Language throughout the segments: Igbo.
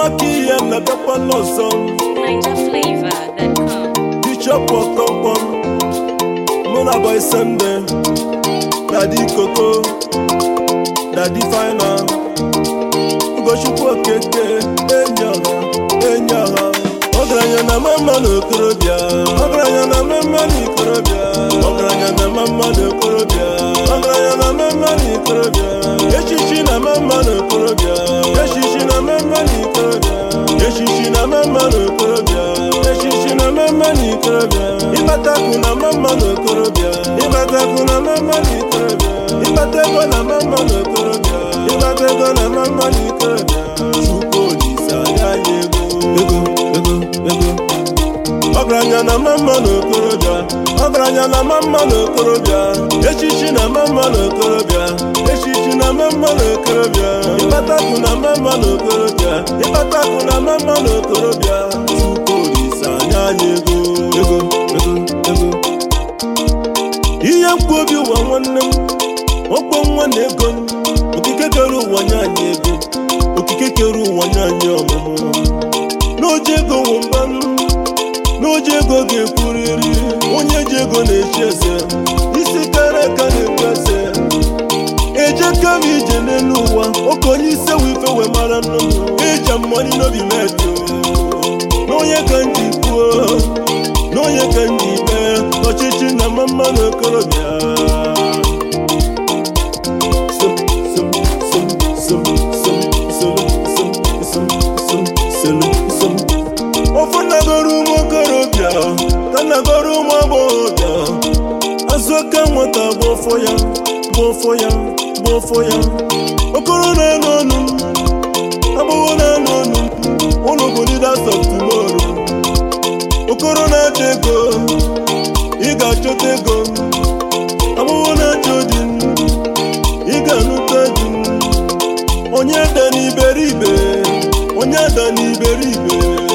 aka ihe na-abịakwa n'ọzọ NigerFlavor.com. Bishop Okonkwo mụ na Boy Sunday Daddy Koko Daddy Final Ugochukwu Okeke enyi ọha enyi ọha ọgaranya na mama na okorobịa ọgaranya na mama na ikorobịa ọgaranya na mama na okorobịa ọgaranya na mama na ikorobịa echichi na mama na okorobịa echichi na mama na ikorobịa echichi na mama na okorobịa echichi na mama na ikorobịa ịbatakwu na mama na okorobịa ịbatakwu na mama na ikorobịa ịbata ego na mama na okorobịa ịbata ego na mama na ikorobịa chukwu olise anya anyị ego ego ego ego ọgaranya na mama na okorobịa ọgaranya na mama na okorobịa echichi na mama na okorobịa echichi na mama na okorobịa ịbatakwu na mama na okorobịa ịbatakwu na mama na okorobịa chukwu olise anya anyị ego ego ego ego ihe mkpu obi ụwa nwanne m ọkpọ nwa na ego m okike kere ụwa nye anyị ego okike kere ụwa nye anyị ọmụmụ n'oji ego wụ mbanụ n'oji ego ga-ekwuriri onye ji ego na-echi eze isi kara aka na-ekwu eze ejeka m ije n'elu ụwa oke onye ise wee ife wee mara nnụ ije mmọnị n'obi metụ n'onye ka m ji kwuo n'onye ka m ji mee ọchịchị na mama na okorobịa Som, som, som, som, som, som, som, som, som, som, som. ofu nagoro ụmụ okorobịa ka nagoro ụmụ agbọghọbịa azụka nwata bụ ọfọ ya bụ ọfọ ya bụ ọfọ ya okoro na-anụ ọnụ agbọghọ na-anụ ọnụ ụlọ bụ leaders of tomorrow okoro na-achọ ego ị ga-achọta ego agbọghọ na-achọ di ị ga-anụta di onye da n'iberibe onye da n'iberibe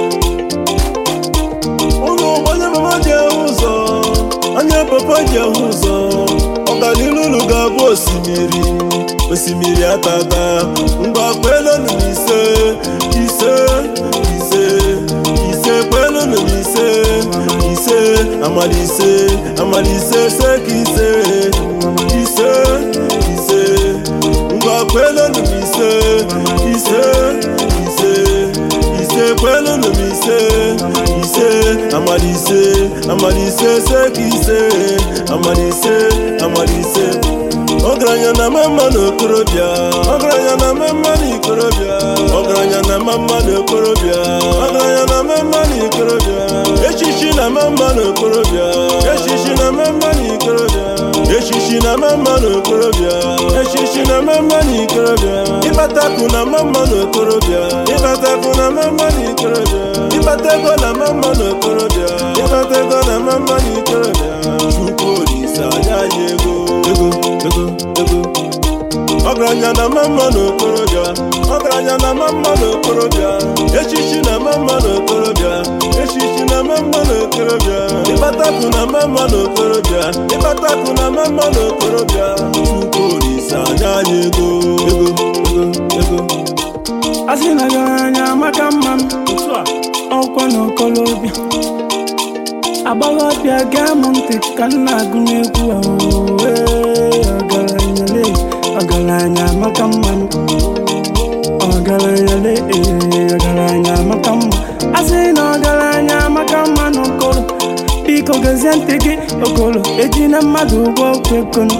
ụlọ onye mama ji ahụ ụzọ anya papa ji ahụ ụzọ ọganilu unu ga-abụ osimiri osimiri atata ngwa kpelụnụ m ise ise ise ise kpelụnụ m ise ise amalise amalise seka ise ise ise ngwa kpelụnụ m ise ise ise ise kpelụnụ m ise ise amalise amalise seka ise amalise amalise ọgaranya na mama na okorobịa ọgaranya na mama na ikorobịa ọgaranya na mama na okorobịa ọgaranya na mama na ikorobịa echichi na mama na okorobịa echichi na mama na ikorobịa echichi na mama na okorobịa echichi na mama na ikorobịa ịbatakwu na mama na okorobịa ịbatakwu na mama na ikorobịa ịbata ego na mama na okorobịa ịbata ego na mama na ikorobịa chukwu olise anya anyị ego ego ego ego ọgaranya na mama na okorobịa ọgaranya na mama na okorobịa echichi na mama na okorobịa echichi na mama na okorobịa ịbatakwu na mama na okorobịa ịbatakwu na mama na okorobịa chukwu olise anya anyị ego ego ego ego asị na ọgaranya amaka mma m ọkwa na okolobịa agbọghọbịa gee m ntị ka m na-agụ n'egwu a oo, ee, ọgaranya le ọgaranya amaka mma m ọgaranya le ee, ọgaranya amaka mma asị na ọgaranya amaka mma na okolo biko gezie ntị gị okolo eji na mmadụ ụgwọ okwu ekono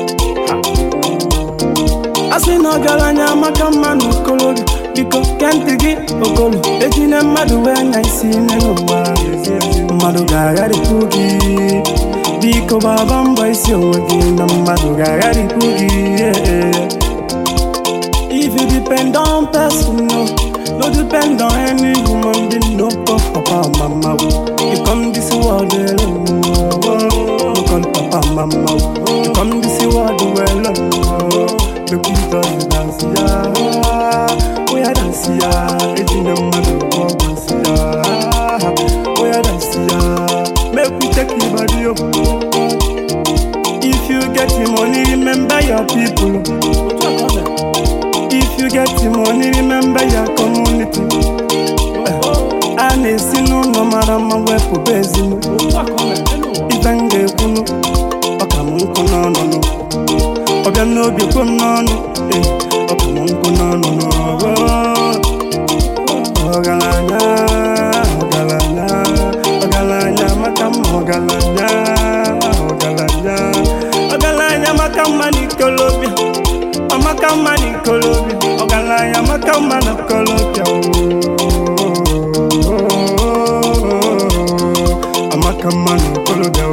asị na ọgaranya amaka mma na okolobịa biko ke ntị gị okolo ejine mmadụ wee anya isi nne n'ụwa mmadụ ga-agharịpụ gị biko gbaba mbọ isi onwe gị na mmadụ ga-agharịpụ gị yeah. If you depend on person, no, no depend on any human being, no call papa or mama. oh. You come this world alone, oh, no call papa or mama. oh. You come this world alone, oh, make we just dance, yeah. Oh yeah, dance, yeah. Ejina mmadụ go dance, yeah. Oh yeah, dance, yeah. Make we take your body up. If you get the money, remember your people. If you get the money, remember your community. ama wepụba ezinu ife m ga-ekwunu ọka m nkụ n'ọnụnụ ọbịa n'obi kwe m n'ọnụ ee ọka m nkụ n'ọnụnụ ọgaranya ọgaranya ọgaranya maka mma ọgaranya ọgaranya ọgaranya maka mma n'ikolobịa amaka mma n'ikolobịa ọgaranya maka mma n'ikolobịa ooo. amaka mma n'ikolobịa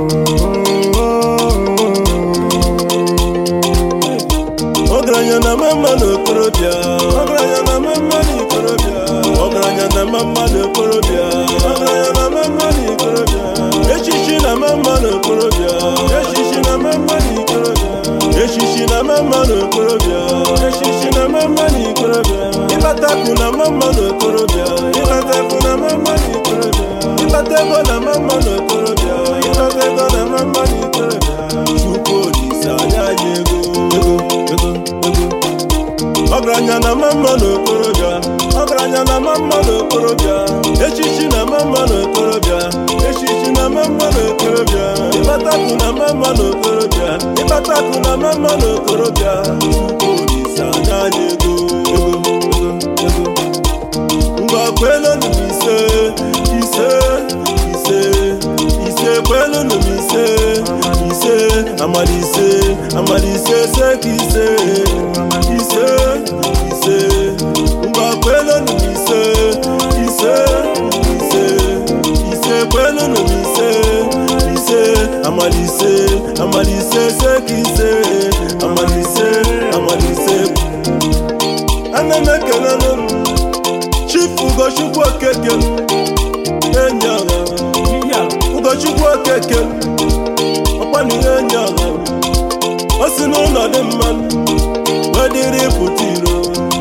ooo. ọgaranya na mama n'okorobịa ọgaranya na mama n'ikorobịa ọgaranya na mama n'okorobịa ọgaranya na mama n'ikorobịa echichi na mama n'okorobịa echichi na mama n'ikorobịa echichi na mama n'okorobịa echichi na mama n'ikorobịa ịbatakwu na mama n'okorobịa ịbatakwu na mama n'ikorobịa ịbata ego na mama n'okorobịa ịbata ego na mama n'ikorobịa chukwu olise anya anyị ego ego ego ego ọgaranya na mama n'okorobịa ọgaranya na mama n'okorobịa echichi na mama n'okorobịa echichi na mama n'okorobịa ịbatakwu na mama n'okorobịa ịbatakwu na mama n'okorobịa chukwu olise anya anyị ego ego ego ego ngwa kwelụnụ m ise ise ise ise kwelụnụ m ise ise amalise amalise seka ise ise ise ngwa kwelụnụ m ise ise ise ise kwelụnụ m ise ise amalise amalise seka ise amalise amalise ana m ekele n'ụlọ chifu ugochukwu okeke enyi ọha ugochukwu okeke ọkpanihe enyi ọha o si n'ụlọ dị mma wee dịrị pụta iro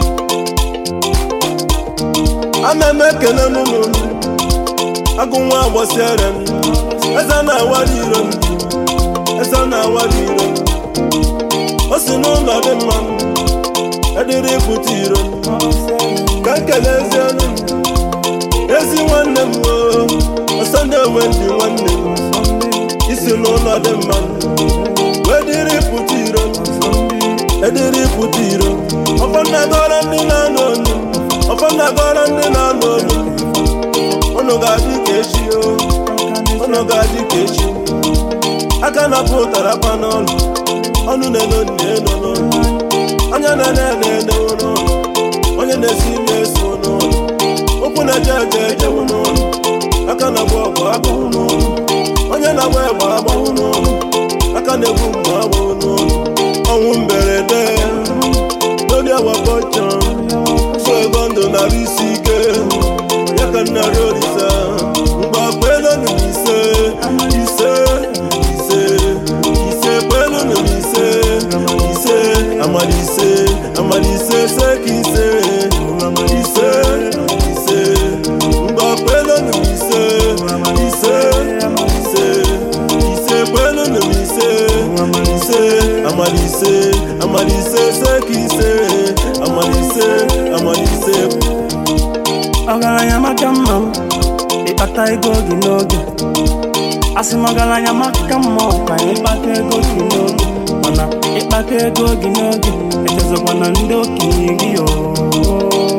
ana m ekele n'ụlọ agụ nwa agbasiere m eze na-awara iro m eze na-awara iro m o si n'ụlọ dị mma edịrị pụta iro m ka nkele ezi ọnụ ezi nwanne m oo ọsọ na-enwe ndị nwanne m isi n'ụlọ dị mma wee dịrị pụta iro edịrị pụta iro ọfọnagọrọ ndị na-anụ olu ọfọnagọrọ ndị na-anụ olu ụnụ ga-adị ka echi o ụnụ ga-adị ka echi aka na-apụ ụtara pa n'ọnụ ọnụ na-eno na-eno n'ọnụ anya na-ene na-ene n'ọnụ onye na-esi ime eso n'ụlọ ụkwụ na-eje eje ejewu n'ụlọ aka na-agba ọgụ agbahụ n'ụlọ onye na-agba egbe agbahụ n'ụlọ aka na-egbu mgbe agbahụ n'ụlọ ọnwụ mberede n'oge awakọcha so ego ndụ narị isi ike ya ka nnarị olise mgbe kpelụnụ m ise ise ise ise kpelụnụ m ise ise amalise amalise seka ise ise ise mgbe kpelụnụ m ise ise ise ise kpelụnụ m ise ise amalise amalise seka ise amalise amalise ọgaranya maka mma m ịkpata ego gị n'oge asị m ọgaranya maka mma ọkwa ịkpata ego gị n'oge mana ịkpata ego gị n'oge echezọkwa na ndị okenye gị oo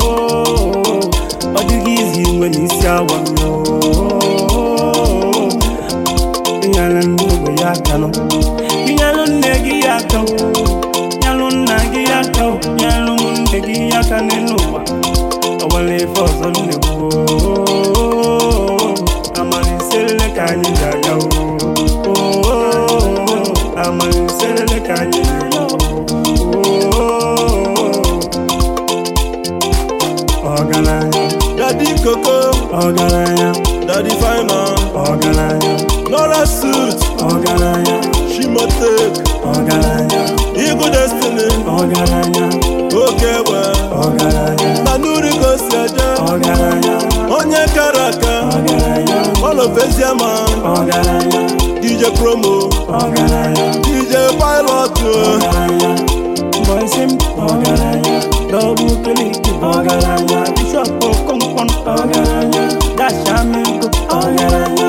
ọ dịghị izi inwe n'isi awa ịnyere ndị ogbe ya aka nọ ịnyelụ nne gị ya aka nyelụ nna gị ya aka nyelụ nwunne gị ya aka n'elu ụwa ọwara ife ọzọ nne gboo amaliselele ka anyị ji aga oo amaliselele ka anyị ji aga oo ọgaranya dadi koko ọgaranya dadi fina ọgaranya nora suit ọgaranya shimotek ọgaranya igu destiny ọgaranya oke egbe ọgaranya na nuri gosi eje ọgaranya onye kara aka ọgaranya ọlọfeziama ọgaranya dj promo ọgaranya dj pilot ọgaranya bọysim ọgaranya dọbụ keliki ọgaranya bishọp okonkwo ọgaranya dasha amigo ọgaranya